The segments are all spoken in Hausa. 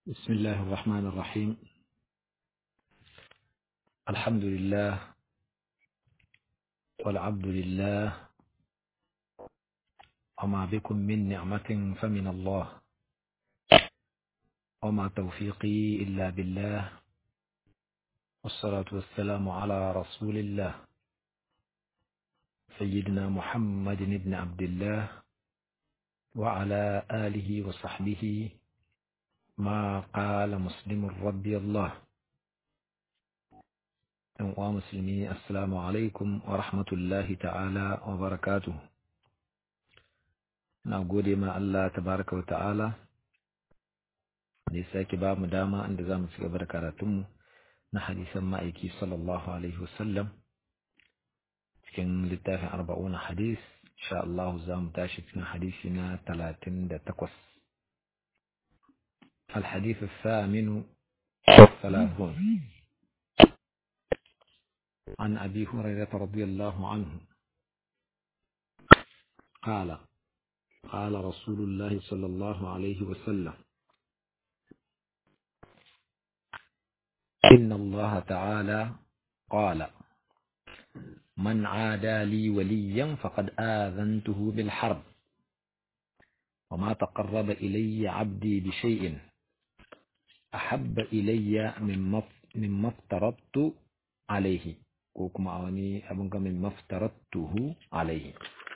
بسم الله الرحمن الرحيم الحمد لله والعبد لله وما بكم من نعمة فمن الله وما توفيقي إلا بالله والصلاة والسلام على رسول الله سيدنا محمد بن عبد الله وعلى آله وصحبه ما قال مسلم رضي الله ومسلمي السلام عليكم ورحمة الله تعالى وبركاته na gode ma Allah tabaraka wa ta'ala da ya sake ba mu dama inda za mu ci gaba da karatunmu na hadisan ma'aiki sallallahu alaihi wasallam cikin littafin arba'una hadis insha Allah za mu tashi cikin hadisi na talatin da takwas الحديث الثامن والثلاثون عن أبي هريرة رضي الله عنه قال قال رسول الله صلى الله عليه وسلم إن الله تعالى قال من عادى لي وليا فقد آذنته بالحرب وما تقرب إلي عبدي بشيء أحب إلي مما مما افترضت عليه وكما أوني أبنك مما افترضته عليه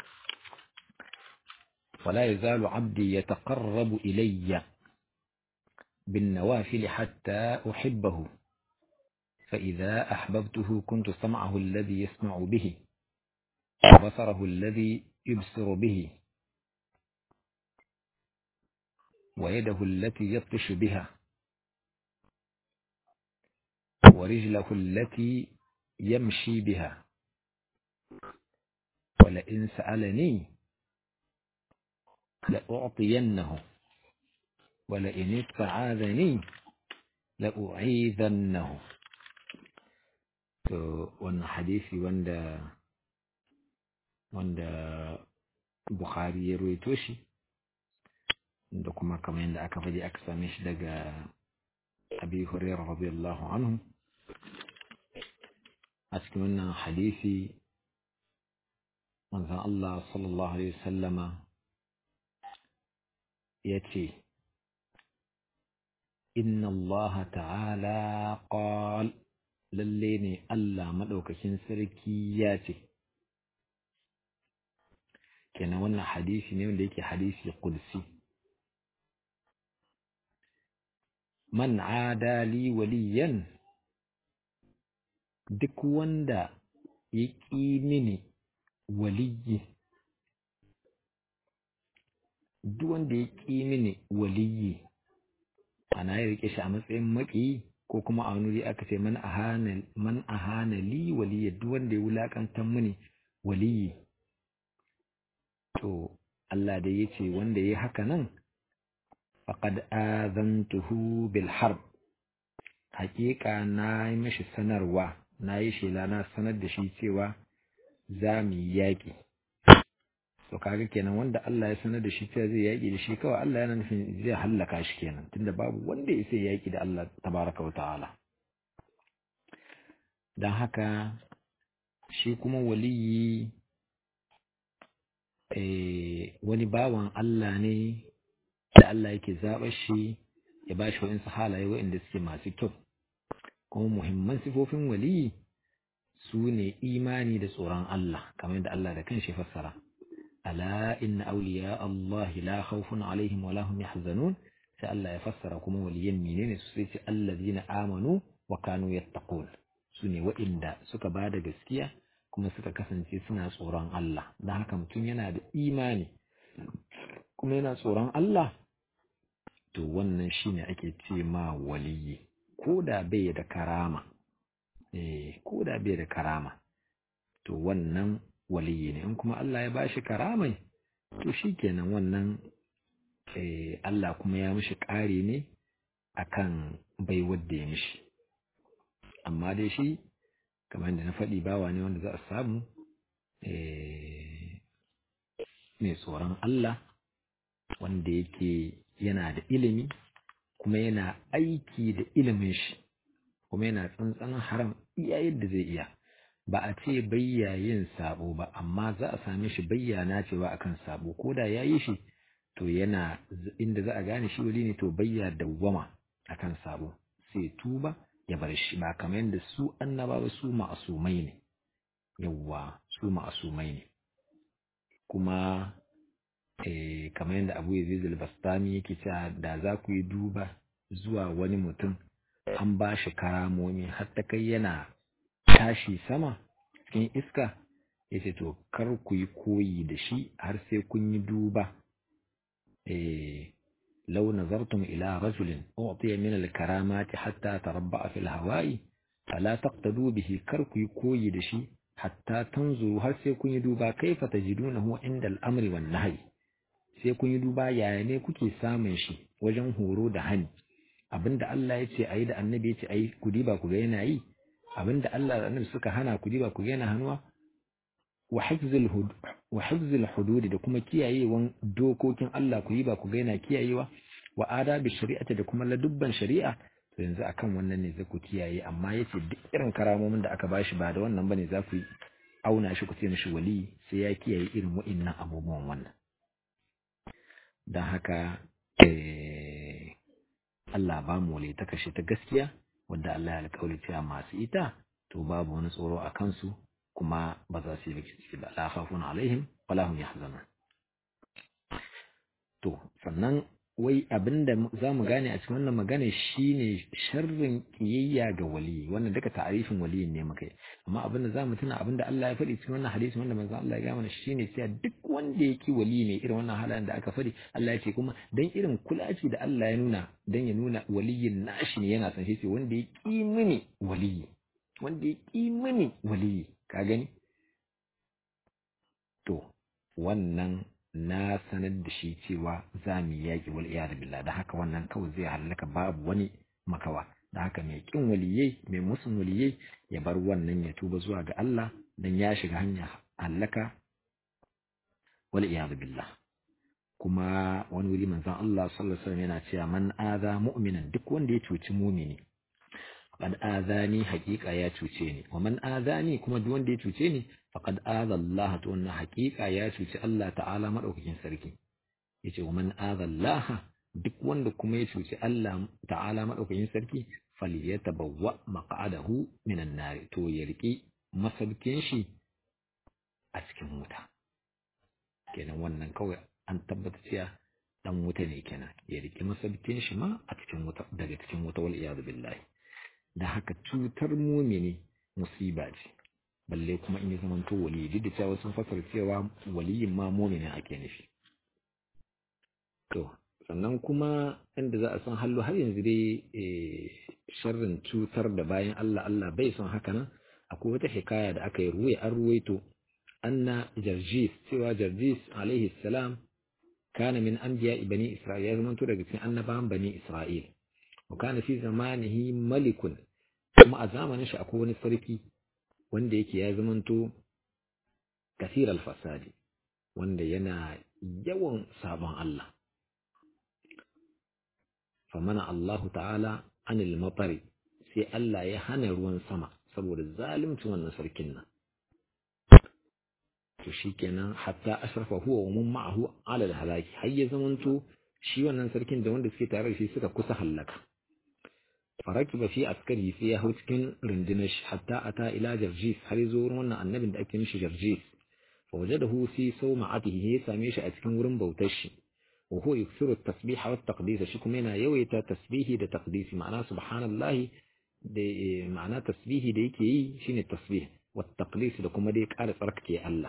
ولا يزال عبدي يتقرب إلي بالنوافل حتى أحبه فإذا أحببته كنت سمعه الذي يسمع به وبصره الذي يبصر به ويده التي يبطش بها ورجله التي يمشي بها ولئن سألني لأعطينه ولئن استعاذني لأعيذنه to wannan hadisi wanda wanda Bukhari ya ruwaito shi da kuma kamar yadda aka faɗi aka same shi daga Abi Hurairah radiyallahu anhu a cikin wannan hadisi manzon Allah sallallahu alaihi wasallama ya ce inna Allah ta'ala qal lalle ne Allah maɗaukakin sarki ya ce kenan wannan hadisi ne wanda yake hadisi kulsi man adali waliyan duk wanda ya ƙi mini waliyi duk wanda ya ƙi mini waliyi ana ya rike shi a matsayin maƙi ko kuma a wani aka ce man ahana man ahana li waliya duk wanda ya wulakantar mini waliyi to Allah da ya ce wanda ya haka nan faqad azantuhu bil harb haƙiƙa na yi mishi sanarwa na yi shela na sanar da shi cewa za mu yi yaƙi to kaga kenan wanda Allah ya sanar da shi cewa zai yaƙi da shi kawai Allah yana nufin zai hallaka shi kenan tunda babu wanda ya sai yaƙi da Allah tabaraka wa ta'ala dan haka shi kuma waliyi eh wani bawan Allah ne da Allah yake zaɓar shi ya ba shi wa'insu halaye wa'inda suke masu kyau kuma muhimman sifofin waliyi su ne imani da tsoron Allah kamar yadda Allah da kanshi fassara ألا إن أولياء الله لا خوف عليهم ولا هم يحزنون سألا يفسر كما وليين منين سيتي الذين آمنوا وكانوا يتقون سني وإن دا سكا بعد gaskiya kuma suka kasance suna tsoron Allah don haka mutum yana da imani kuma yana tsoron Allah to wannan shine ake ce ma waliyi ko da bai da karama eh ko da bai da karama to wannan waliyi ne in kuma Allah ya bashi karamai to shikenan wannan eh Allah kuma ya mishi ƙari ne akan bai wadda ya mishi amma dai shi kamar da na faɗi bawa ne wanda za a samu mai tsoron Allah wanda yake yana da ilimi kuma yana aiki da ilimin shi kuma yana tsantsan haram iya yadda zai iya ba a ce bayya yin sabo ba amma za a same shi bayyana cewa akan sabo ko da ya yi shi to yana inda za a gane shi wali ne to bayya dawwama akan sabo sai tuba ya bar shi ba kamar yadda su annabawa su ma'asumai ne yawwa su ma'asumai ne kuma eh, kamar yadda abu yazid al-bastami yake cewa da za ku yi duba zuwa wani mutum an ba shi karamomi har ta kai yana tashi sama cikin iska ya ce to kar ku yi koyi da shi har sai kun yi duba eh, لو نظرتم إلى رجل أعطي من الكرامات حتى تربع في الهواء فلا تقتدوا به كركي كوي دشي حتى تنظروا هل سيكون يدوبا كيف تجدونه عند الأمر والنهي سيكون يدوبا يعني كوكي سامن شي wajen horo da hani abinda Allah ya ce a yi da annabi ya ce a yi ku diba ku ga yana yi abinda Allah da annabi suka hana ku diba ku ga yana hannuwa wa hifzil hududi da kuma kiyayewan dokokin Allah ku yi ba ku ga yana kiyayewa wa adabi shari'ata da kuma ladubban shari'a to yanzu akan wannan ne za ku kiyaye amma yace duk irin karamomin da aka bashi ba da wannan bane za ku auna shi ku ce mishi wali sai ya kiyaye irin wa'innan abubuwan wannan dan haka eh Allah ba mu wali ta kashe ta gaskiya wanda Allah ya alƙawari cewa masu ita to babu wani tsoro a kansu kuma ba za su yi baki ciki ba la khafun alaihim wala hum yahzanun to sannan wai abinda za mu gane a cikin wannan magana shine sharrin kiyayya ga wali wannan duka ta'arifin waliyin ne muka yi amma abinda za mu tuna abinda Allah ya faɗi cikin wannan hadisi wanda manzo Allah ya gaya mana shine cewa duk wanda yake wali ne irin wannan halayen da aka faɗi Allah ya ce kuma dan irin kulaci da Allah ya nuna dan ya nuna waliyin nashi ne yana san shi ce wanda ya ki mini waliyi wanda ya ki mini waliyi ka gani to wannan na sanar da shi cewa za mu yaƙi wal iyadu billah da haka wannan kawai zai halaka babu wani makawa da haka mai kin waliyai mai musun waliyai ya bar wannan ya tuba zuwa ga Allah dan ya shiga hanya halaka wal iyadu billah kuma wani wuri manzon Allah sallallahu alaihi wasallam yana cewa man aza mu'minan duk wanda ya cuci mumini faqad azani haqiqa ya cuce ni wa man azani kuma duk wanda ya cuce ni faqad aza Allah to wannan haqiqa ya cuci Allah ta'ala madaukakin sarki yace wa man aza Allah duk wanda kuma ya cuci Allah ta'ala madaukakin sarki falyatabawwa maq'adahu minan nar to ya riki masaukin shi a cikin wuta kenan wannan kawai an tabbata cewa dan wuta ne kenan ya riki masaukin shi ma a cikin wuta daga cikin wuta wal iyad billahi da haka cutar mumini musiba ce balle kuma in ya zamanto wali duk da cewa sun fasar cewa waliyin ma muminin ake nufi to sannan kuma inda za a san hallo har yanzu dai sharrin cutar da bayan Allah Allah bai son haka nan akwai wata hikaya da aka yi ruwaya an ruwaito anna jarjis cewa jarjis alaihi salam kana min anbiya bani isra'il ya zamanto daga cikin annabawan bani isra'il wa kana fi zamanihi malikun kuma a zamanin shi akwai wani sarki wanda yake ya zamanto kasir al-fasadi wanda yana yawan sabon Allah famana Allahu ta'ala anil matari sai Allah ya hana ruwan sama saboda zalunci wannan sarkin nan to shikenan hatta ashrafa huwa wa mun ma'ahu ala al-halaki har ya zamanto shi wannan sarkin da wanda suke tare da shi suka kusa hallaka farakiba fi askari sai ya hau cikin rundunar shi hatta ata ila jarjis har zo wurin wannan annabin da ake mishi jarjis fa wajadahu fi sawma'atihi ya same shi a cikin wurin bautar shi wa huwa yuksiru at-tasbih wa at-taqdis shi kuma yana yawaita tasbihi da taqdisi ma'ana subhanallahi da ma'ana tasbihi da yake yi shine tasbih wa taqdis da kuma dai ƙara tsarkake Allah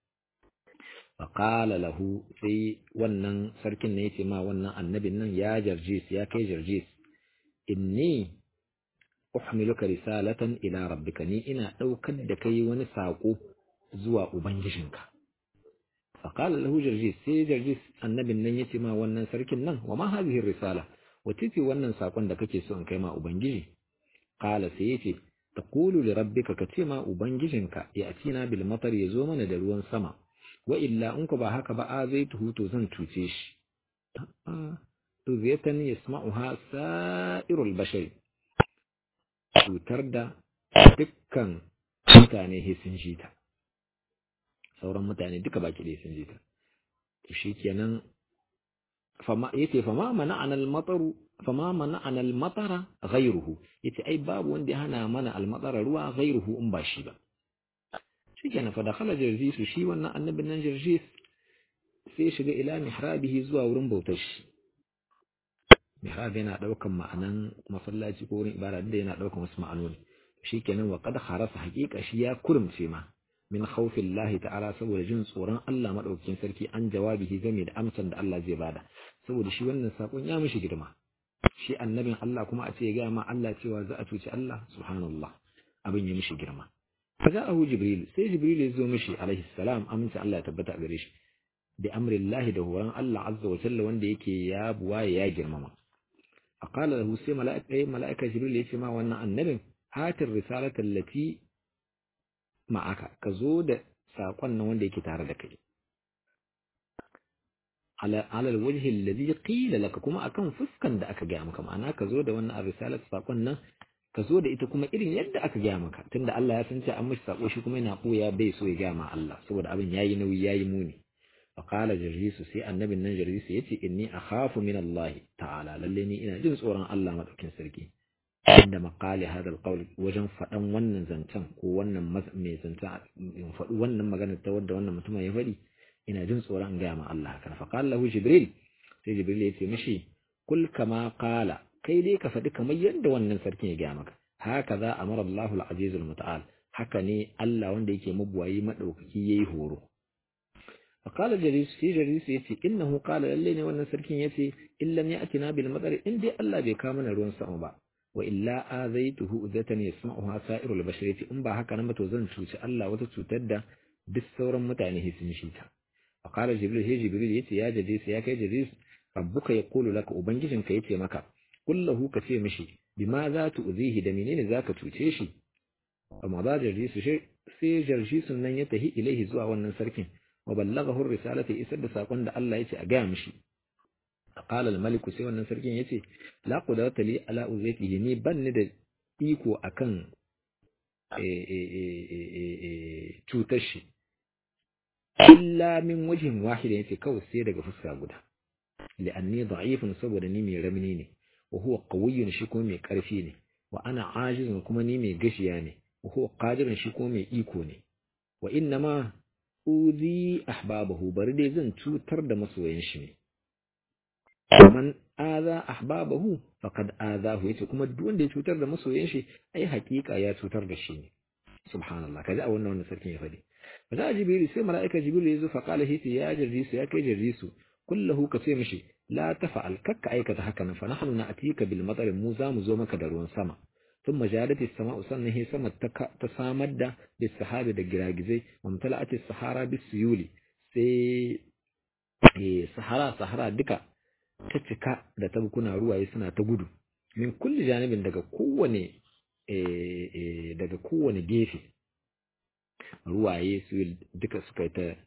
فقال له sai wannan sarkin ne yace ma wannan annabin nan ya jarjis ya kai jarjis inni uhmiluka risalatan ila rabbika ni ina daukar da kai wani sako zuwa ubangijinka faqala lahu jarjis sai jarjis annabin nan yace ma wannan sarkin nan wa ma hadhihi risala wace ce wannan sakon da kake so in kai ma ubangiji qala sai yace taqulu li rabbika kace ma ubangijinka ya atina bil matar yazo mana da ruwan sama wa illa in ku ba haka ba a zai tuhu to zan cuce shi uziyatan yasma'uha sa'irul bashari cutar da dukkan mutane sun ji ta sauran mutane duka baki ɗaya sun ji ta to shikenan fama yace fama mana'ana al-mataru fama mana'ana al-matara ghayruhu yace ai babu wanda ya hana mana al-matara ruwa ghayruhu in ba shi ba shikenan fa dakhala jarjisu shi wannan annabin nan jarjis sai shiga ila mihrabihi zuwa wurin bautar shi mihrab yana daukan ma'anan masallaci ko wurin ibada da yana daukan wasu ma'anoni shikenan wa qad kharasa haqiqa shi ya kurumce ma min khawfillahi ta'ala saboda jin tsoron Allah madaukakin sarki an jawabihi game da amsan da Allah zai bada saboda shi wannan sakon ya mishi girma shi annabin Allah kuma a ce ya ga ma Allah cewa za a cuci Allah subhanallah abin ya mishi girma فجاءه جبريل سي جبريل يزو مشي عليه السلام أمنت الله تبتع قريش بأمر الله ده هو الله عز وجل وان يكي يا بوا يا جرمما فقال له سي ملائكة أي ملائكة جبريل يسمع وانا النبي هات الرسالة التي معك كزود ساقنا وان يكي تاردك على على الوجه الذي قيل لك كما أكن فسكا دا أكا جامك معنا كزود وانا الرسالة ساقنا ka zo da ita kuma irin yadda aka gaya maka tunda Allah ya san cewa an mishi sako shi kuma yana koya bai so ya gaya ma Allah saboda abin yayi nauyi yayi muni fa qala jarrisu sai annabin nan jarrisu yace inni akhafu min Allah ta'ala lalle ni ina jin tsoron Allah madaukin sarki inda maqali hadal qawl wajen fadan wannan zancen ko wannan mai zancen in faɗi wannan magana ta wadda wannan mutumin ya faɗi ina jin tsoron gaya ma Allah haka fa qala lahu jibril sai jibril ya ce mishi kul kama qala kai dai ka faɗi kamar yadda wannan sarkin ya gaya maka haka za a mara Allahu al-azizul muta'al haka ne Allah wanda yake mabuwayi madaukaki yayi horo fa qala jaris sai jaris yace innahu qala lalle ne wannan sarkin yace illam ya'tina bil madar in dai Allah bai kawo mana ruwan sama ba wa illa azaituhu udatan yasma'uha sa'irul basharati in ba haka nan ba to zan cuci Allah wata cutar da duk sauran mutane sun shi ta fa qala jibril sai jibril yace ya jaris ya kai jaris rabbuka yaqulu laka ubangijinka yace maka kullahu ka ce mishi bima za tu uzihi da menene za ka cuce shi amma za jarjisu sai jarjisun nan ya tahi ilaihi zuwa wannan sarkin wa ballaghahu risalata isar da sakon da Allah yace a gaya mishi qala al-malik sai wannan sarkin yace la qudrata li ala uzatihi ni banni da iko akan cutar shi illa min wajhin wahid yace kawai sai daga fuska guda li'anni da'ifun saboda ni mai ramni ne وهو قوي shi kuma mai ƙarfi ne wa ana ajizun kuma ni mai gashiya ne wa huwa qadirun shi kuma mai iko ne wa inna ma uzi ahbabahu bari dai zan cutar da masoyan shi ne man aza ahbabahu faqad azahu yace kuma duk wanda ya cutar da masoyan shi ai hakika ya cutar da shi ne subhanallah kaji a wannan wannan sarkin ya fadi fa za jibril sai mala'ika jibril ya zo fa qala hiti ya jarrisu ya kai jarrisu kullahu ka ce mishi la tafa'al kakka aikata haka nan fa nahnu na'tika bil matar mu za mu zo maka da ruwan sama thumma jadat as-sama'u sannan hi sama ta samar da bis sahabi da giragizai wa mtala'at as-sahara bis suyuli sai eh sahara sahara duka ta cika da tabkuna ruwaye suna ta gudu min kulli janibin daga kowane eh daga kowane gefe ruwaye su duka suka yi ta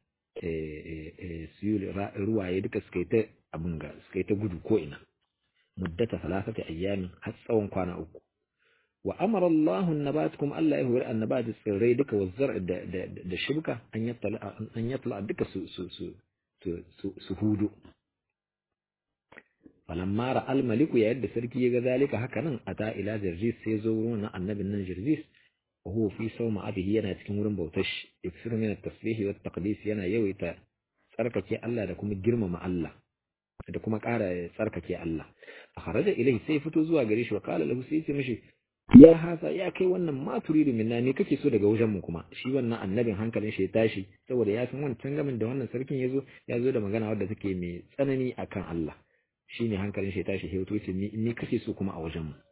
ruwaye duka suka yi ta abin ga suka yi ta gudu ko ina muddata salasati ayyamin har tsawon kwana uku wa amara Allah an-nabat kuma Allah ya hori annabat tsirrai duka wa zar da da shibka an yatla an yatla duka su su su su su hudu falamma ra al-maliku ya yadda sarki ya ga zalika haka nan ata ila jarjis sai zo wurin annabin nan jarjis wa huwa fi sawma abihi yana cikin wurin bautar shi iksir min at-tasbih wa at-taqdis yana yawaita tsarkake Allah da kuma girmama Allah da kuma ƙara tsarkake Allah a kharaja ilai sai fito zuwa gare shi wa qala lahu sai ce mishi ya hasa ya kai wannan ma turidu minna ne kake so daga wajen mu kuma shi wannan annabin hankalin shi ya tashi saboda ya san wancan gamin da wannan sarkin yazo ya zo da magana wadda take mai tsanani akan Allah shine hankalin shi ya tashi sai ce ni ni kake so kuma a wajen mu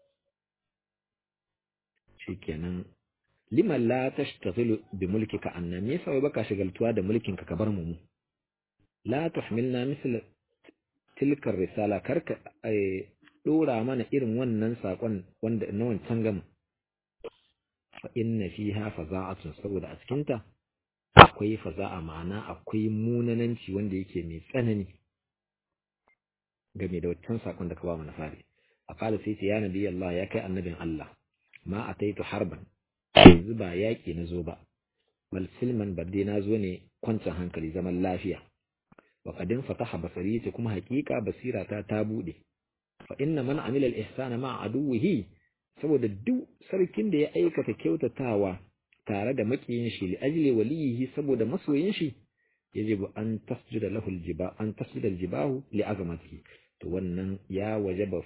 shikenan lima la tashtaghilu bi mulkika anna me yasa baka shagaltuwa da mulkin ka ka bar mu la tuhmilna misl tilkar risala karka dora mana irin wannan sakon wanda na wancan gama fa inna fiha faza'atun saboda a cikin ta akwai faza'a ma'ana akwai munananci wanda yake mai tsanani game da wancan sakon da ka ba mu na fari a kala sai ce ya nabi Allah ya kai annabin Allah ma ataitu harban yanzu ba yaƙi na zo ba bal silman badde na zo ne kwancin hankali zaman lafiya wa qadin fataha basari ce kuma haƙiƙa basira ta ta bude fa inna man amila al ihsana ma aduwihi saboda duk sarkin da ya aikata kyautatawa tare da makiyin shi li ajli waliyihi saboda masoyin shi yajibu an tasjuda lahu aljiba an tasjuda aljibahu li azamatihi to wannan ya wajaba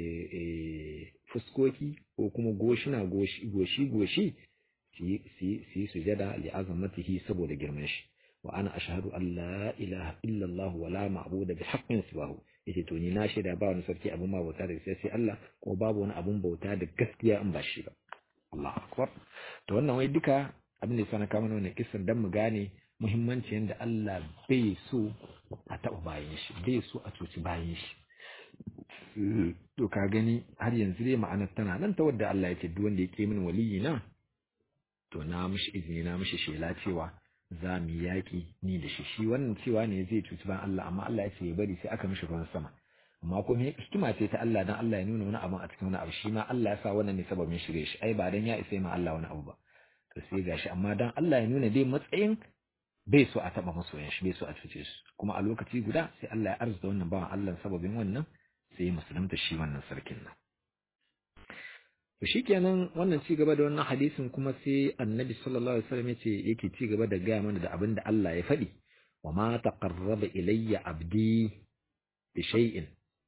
fuskoki ko kuma goshina goshi goshi goshi su yi sujada li azamatihi saboda girman shi wa ana ashhadu an la ilaha illa Allah wa la ma'budu bi haqqin siwahu yace to ni na shaida ba wani sarki abun bauta da sai Allah ko babu wani abun bauta da gaskiya in ba shi ba Allahu akbar to wannan wai duka abin da sana kama wannan kisan dan mu gane muhimmancin yadda Allah bai so a taɓa bayan shi bai so a cuci bayan shi to ka gani har yanzu dai ma'anar tana nan ta wadda Allah ya ce duk wanda ya ke min waliyi na to na mishi izini na mishi shela cewa za mu yaƙi ni da shi shi wannan cewa ne zai cuci bayan Allah amma Allah ya ce ya bari sai aka mishi ruwan sama amma kuma hikima ce ta Allah dan Allah ya nuna wani abu a cikin wani abu shi ma Allah ya sa wannan ne sababin shirye shi ai ba dan ya isa ma Allah wani abu ba to sai gashi amma dan Allah ya nuna dai matsayin bai so a taba masoyan shi bai so a cuce su kuma a lokaci guda sai Allah ya arzuta wannan bawan Allah sababin wannan sai ya musulunta shi wannan sarkin nan to shikenan wannan ci gaba da wannan hadisin kuma sai Annabi sallallahu alaihi wasallam yace yake ci gaba da gaya mana da abin da Allah ya faɗi wa ma taqarraba ilayya abdi bi shay'in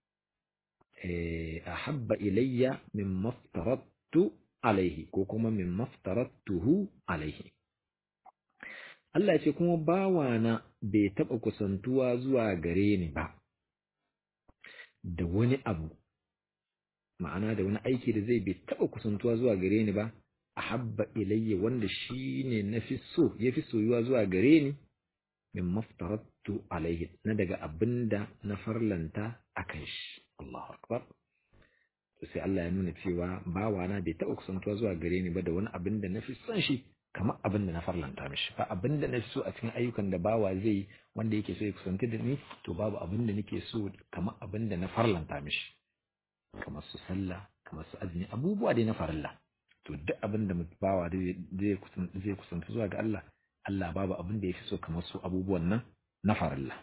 ahabba ilayya mimma aftaradtu alaihi ko kuma mimma aftaradtuhu alaihi Allah ce kuma bawana bai taɓa kusantuwa zuwa gare ni ba da wani abu ma'ana da wani aiki da zai bai taɓa kusantuwa zuwa gare ni ba a habba ilayya wanda shi ne na fi so ya fi soyuwa zuwa gare ni min maftarattu alaihi na daga abinda na farlanta a kan shi Allahu akbar sai Allah ya nuna cewa bawana bai taɓa kusantuwa zuwa gare ni ba da wani abin da na fi son shi kamar abin da na farlanta mishi ba abin da na fi so a cikin ayyukan da bawa zai wanda yake so ya kusanci da ni to babu abin da nake so kamar abin da na farlanta mishi kamar su sallah kamar su azumi abubuwa dai na farilla to duk abin da bawa zai kusanci zuwa ga Allah Allah babu abin da ya fi so kamar su abubuwan nan na farilla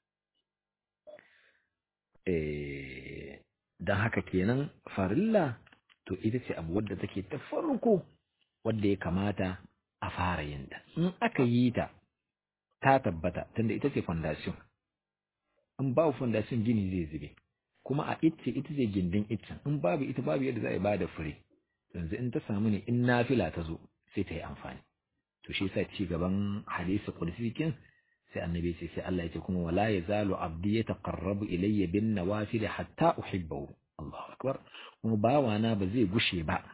eh don haka kenan farilla to ita ce abu wadda take ta farko wadda ya kamata a fara yin ta in aka yi ta ta tabbata tunda ita ce fondation in babu fondation gini zai zube kuma a ita ita ce gindin iccen in babu ita babu yadda za a ba da fure yanzu in ta samu ne in nafila ta zo sai ta yi amfani to shi yasa ci gaban hadisi qudsikin sai annabi sai sai Allah ya ce kuma wala yazalu abdi yataqarrabu ilayya bin nawafil hatta uhibbahu Allahu akbar kuma bawana ba zai gushe ba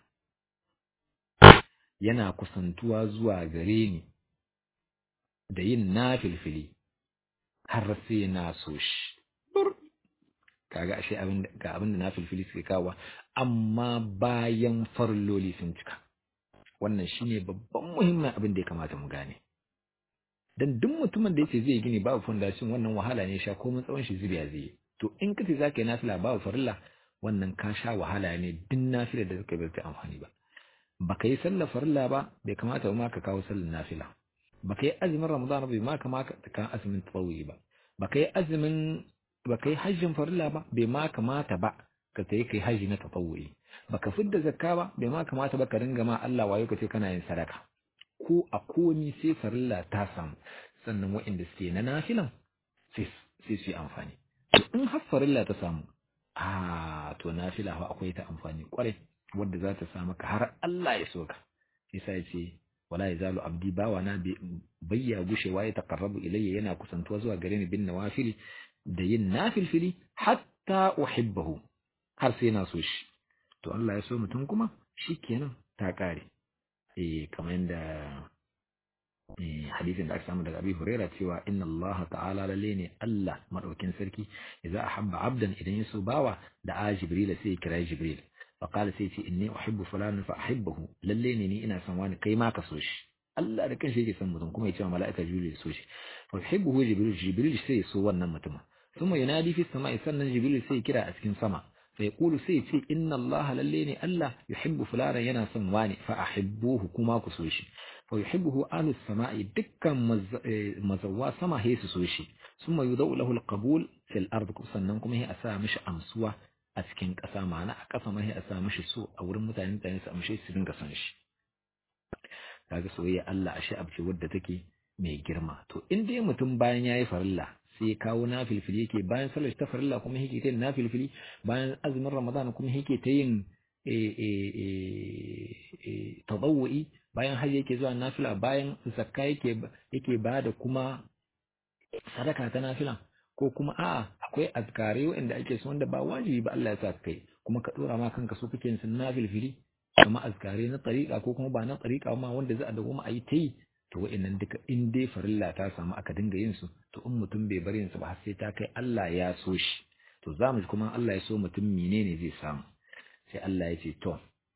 yana kusantuwa zuwa gare ni da yin nafilfili har sai na so shi kaga ashe abin ga abin da nafilfili suke kawo amma bayan farloli sun cika wannan shine babban muhimmin abin da ya kamata mu gane dan duk mutumin da yace zai gini babu foundation wannan wahala ne sha komai tsawon shi zubiya zai to in kace zaka yi nafila babu farilla wannan ka sha wahala ne duk nafila da zaka bai amfani ba baka yi sallar farilla ba bai kamata ma ka kawo sallar nafila baka yi azumin ramadan bai ma kamata ka azumin tawwi ba baka yi azumin baka yi hajjin farilla ba bai ma kamata ba ka tayi kai haji na tatawwi baka fidda zakka ba bai ma kamata ba ka ringa ma Allah wayo ka ce kana yin sadaka ko a komi sai farilla ta samu sannan waɗanda suke na nafilan sai su yi amfani in har farilla ta samu a to nafila fa akwai ta amfani kwarai wadda za ta sa maka har Allah ya soka yasa ya ce wala yazalu abdi bawa na bayya gushewa ya taqarrabu ilayya yana kusantuwa zuwa gare ni bin nawafili da yin nafilfili hatta uhibbahu har sai na so shi to Allah ya so mutum kuma shikenan ta kare eh kamar yadda hadisin da aka samu daga Abi Huraira cewa inna Allah ta'ala lalle ne Allah madaukin sarki idza ahabba abdan idan ya so bawa da a Jibril sai ya kira Jibril فقال سيتي إني أحب فلانا فأحبه لليني ني إنا سواني كيما كسوش الله da kanshi yake son mutum kuma ya ce wa mala'ika Jibril so shi fa yuhibbuhu Jibril Jibril sai so wannan mutum thumma yunadi fi samai sannan jibril sai kira a cikin sama fa yaqulu sai ce inna allaha lalle ne allah yuhibbu fulana yana son wani fa ahibbuhu kuma ku so shi fa yuhibbuhu ahlu samai dukkan mazawwa sama he su so shi thumma yudau lahu alqabul fil ard sannan kuma he a sa mishi amsuwa a cikin ƙasa ma'ana a ƙasa ma he a sa mishi so a wurin mutane mutane su amshe su dinga son shi kaga soyayya Allah ashe abu ce wadda take mai girma to in dai mutum bayan yayi farilla sai kawo nafilfili yake bayan sallar ta farilla kuma yake ta yin nafilfili bayan azumin ramadan kuma yake ta yin tadawwi bayan har yake zuwa nafila bayan zakka yake yake bada kuma sadaka ta nafila ko kuma a'a akwai azkare wanda ake so wanda ba wajibi ba Allah ya sa kai kuma ka dora ma kanka so kake yin nafilfili kuma azkare na tariqa ko kuma ba na tariqa ma wanda za a dawo a yi ta yi to wa'annan duka in dai farilla ta samu aka dinga yin su to in mutum bai bari yin su ba har sai ta kai Allah ya so shi to za mu kuma Allah ya so mutum menene zai samu sai Allah ya ce to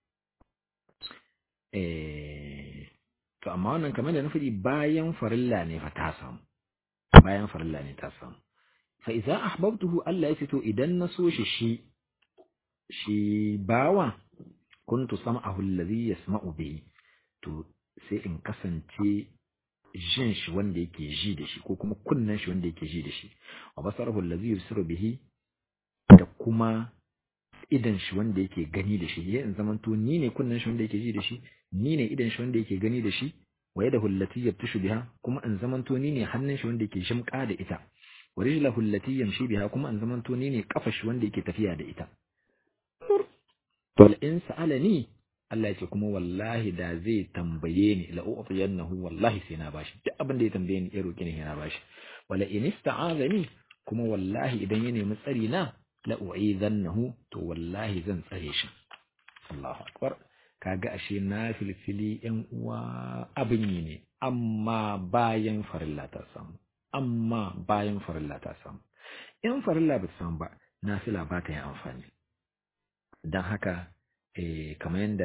eh to amma wannan kamar da na faɗi bayan farilla ne fa ta samu bayan farilla ne ta samu fa idza ahbabtuhu Allah ya ce to idan na so shi shi shi bawa kuntu sam'ahu alladhi yasma'u bihi to sai in kasance jin shi wanda yake ji da shi ko kuma kunnen shi wanda yake ji da shi wa basarahu allazi yusiru bihi da kuma idan shi wanda yake gani da shi ya in zaman to ni ne kunnen shi wanda yake ji da shi ni ne idan shi wanda yake gani da shi wa yadahu allati yabtashu biha kuma in zaman to ni ne hannun shi wanda yake shimka da ita wa rijlahu allati yamshi biha kuma in zaman to ni ne kafar shi wanda yake tafiya da ita wal in sa'alani Allah ya ce kuma wallahi da zai tambaye ni la u'tiyannahu wallahi sai na bashi duk abin da ya tambaye ni ya roki ni yana bashi wala in ista'azani kuma wallahi idan ya nemi tsari na la u'izannahu to wallahi zan tsare shi Allahu akbar kaga ashe na filfili yan uwa abin yi ne amma bayan farilla ta samu amma bayan farilla ta samu in farilla ba ta samu ba nafila ba ta yi amfani don haka kamar yadda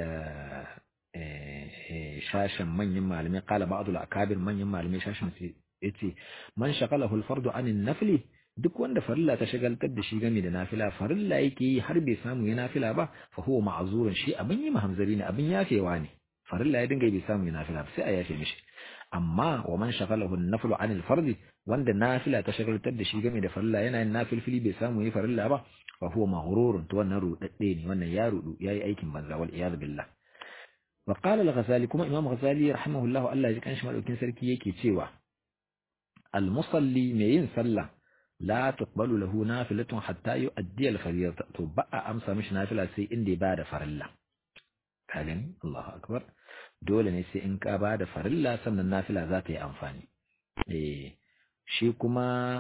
shashin manyan malamai kala ba'dul akabir manyan malamai shashin su yace man shaqalahu al-fardu anin nafli duk wanda farilla ta shagaltar da shi game da nafila farilla yake yi har bai samu ya nafila ba fa huwa ma'zurun shi abin yi mahamzari ne abin yafewa ne farilla ya dinga bai samu ya nafila ba sai a yafe mishi amma wa man shaqalahu an-naflu anil fardi wanda nafila ta shagaltar da shi game da farilla yana yin nafilfili bai samu ya farilla ba fa huwa maghrurun to wannan rudadde ne wannan ya rudu yayi aikin banza wal iyad billah wa qala al-ghazali kuma imam ghazali rahimahullah Allah ya kanshi madaukin sarki yake cewa al-musalli mai yin sallah la tuqbalu lahu nafilatun hatta yu'addi al-fariida to ba a amsa mishi nafila sai inda ya bada farilla ka gani Allahu akbar dole ne sai in ka bada farilla sannan nafila za ta yi amfani eh shi kuma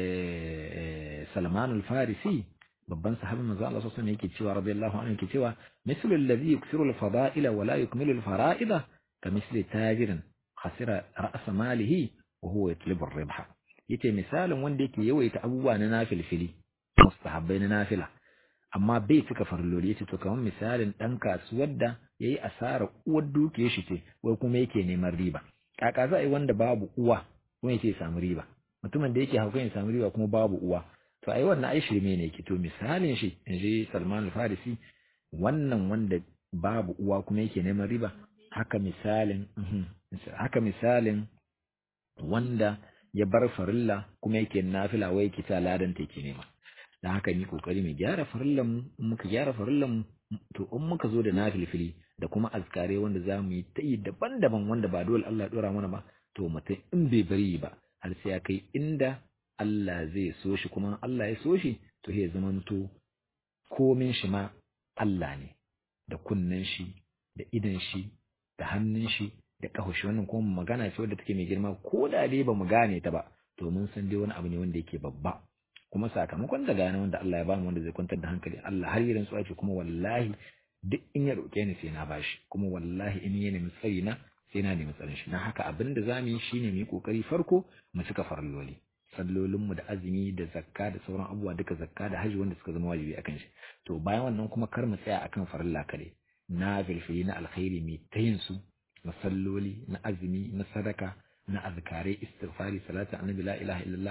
Salman al-Farisi babban sahabin manzo Allah sallallahu alaihi yake cewa radiyallahu anhu yake cewa mislu alladhi yuksiru al-fada'ila wa la yukmilu al-fara'ida ka misli tajirin khasira ra's malihi wa huwa yatlubu ar-ribha yace misalin wanda yake yawaita abubuwa na nafilfili mustahabbai na nafila amma bai cika farloli yace to kamar misalin dan kasuwar da yayi asara uwar dukiyar shi ce wai kuma yake neman riba kaka za a yi wanda babu uwa kuma yake samu riba mutumin da yake haukan ya samu riba kuma babu uwa to ai wannan ai shirme ne yake to misalin shi in ji Salman al-Farisi wannan wanda babu uwa kuma yake neman riba haka misalin haka misalin wanda ya bar farilla kuma yake nafila wai yake ta ladan ta yake nema dan haka ni kokari mu gyara farillan mu muka gyara farillan mu to in muka zo da nafilfili da kuma azkare wanda za mu yi ta yi daban-daban wanda ba dole Allah dora mana ba to mutum in bai bari ba har sai ya kai inda Allah zai so shi kuma Allah ya so shi to ya zamanto komin shi ma Allah ne da kunnen shi da idan shi da hannun shi da ƙahoshi wannan kuma magana ce wadda take mai girma ko da dai ba mu gane ta ba to mun san dai wani abu ne wanda yake babba kuma sakamakon da gane wanda Allah ya bamu wanda zai kwantar da hankali Allah har yirin su ake kuma wallahi duk in ya roƙe ni sai na bashi kuma wallahi in ya nemi tsari na sai na nemi tsarin shi na haka abin da za mu yi shine mu yi kokari farko mu cika faralloli sallolinmu da azumi da zakka da sauran abubuwa duka zakka da haji wanda suka zama wajibi akan shi to bayan wannan kuma kar mu tsaya akan farilla kare na filfili na alkhairi mai ta yin su na salloli na azumi na sadaka na azkare istighfari salatu annabi la ilaha illallah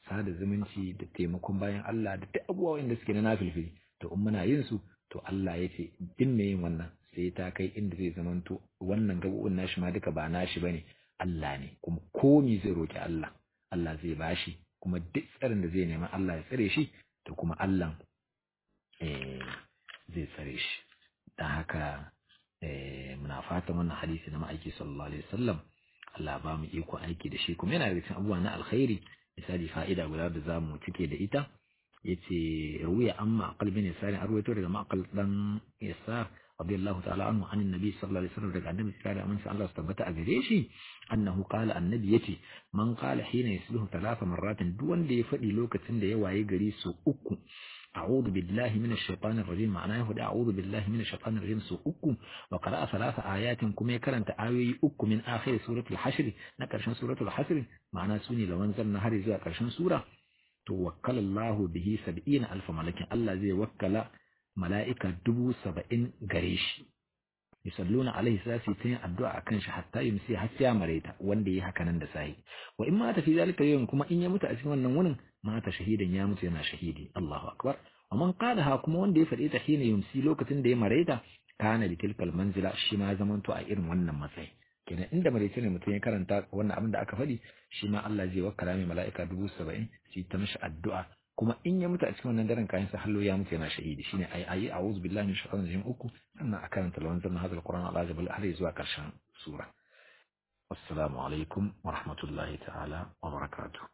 sada zumunci da taimakon bayan Allah da duk abubuwa wanda suke na nafilfili to in muna yin su to Allah ya ce din me yin wannan sai ta kai inda zai zamanto wannan gabu'un nashi ma duka ba nashi bane Allah ne kuma komi zai roki Allah Allah zai bashi kuma duk tsarin da zai nema Allah ya tsare shi to kuma Allah zai tsare shi don haka muna fatan wannan hadisi na ma'aiki sallallahu alaihi wasallam Allah ba mu iko aiki da shi kuma yana da cikin abubuwa na alkhairi misali fa'ida guda da zamu cike da ita yace ruwiya amma aqal bin yasar an ruwaito daga maqal dan yasar radiyallahu ta'ala anhu an annabi sallallahu alaihi wasallam daga annabi sallallahu alaihi wasallam Allah tabbata a gare shi annahu qala annabi yace man qala hina yasluhu thalatha marratin duk wanda ya faɗi lokacin da ya waye gari su uku أعوذ بالله من الشيطان الرجيم معناه هو أعوذ بالله من الشيطان الرجيم سو أكو وقرأ ثلاث آيات كم يكرن تآوي أكو من آخر سورة الحشر نكرشن سورة الحشر معناه سوني لو أنزل نهار زي كرشن سورة توكل الله به سبعين ألف ملك الله زي وكل ملائكة دبو سبعين قريش yusalluna alaihi za su yi addu'a akan shi hatta yumsi har sai mareta wanda yi haka nan da sai wa in ma ta fi zalika yawm kuma in ya mutu a cikin wannan wurin mata shahidan ya mutu yana shahidi Allahu akbar wa man qalaha kuma wanda ya faɗi ta hina yumsi lokacin da ya mareta kana bi tilkal manzila shi ma zamanto a irin wannan matsayi kenan inda maraice ne mutum ya karanta wannan abin da aka faɗi shi ma Allah zai wakkala mai mala'ika dubu saba'in su ta mishi addu'a kuma in ya mutu a cikin wannan daren kayan sa hallo ya mutu yana shahidi shine ayi ayi a'udhu billahi minash shaitanir rajim uku sannan a karanta lawan zanna hadal qur'an ala jabal har zuwa karshen sura assalamu alaikum wa rahmatullahi ta'ala wa barakatuh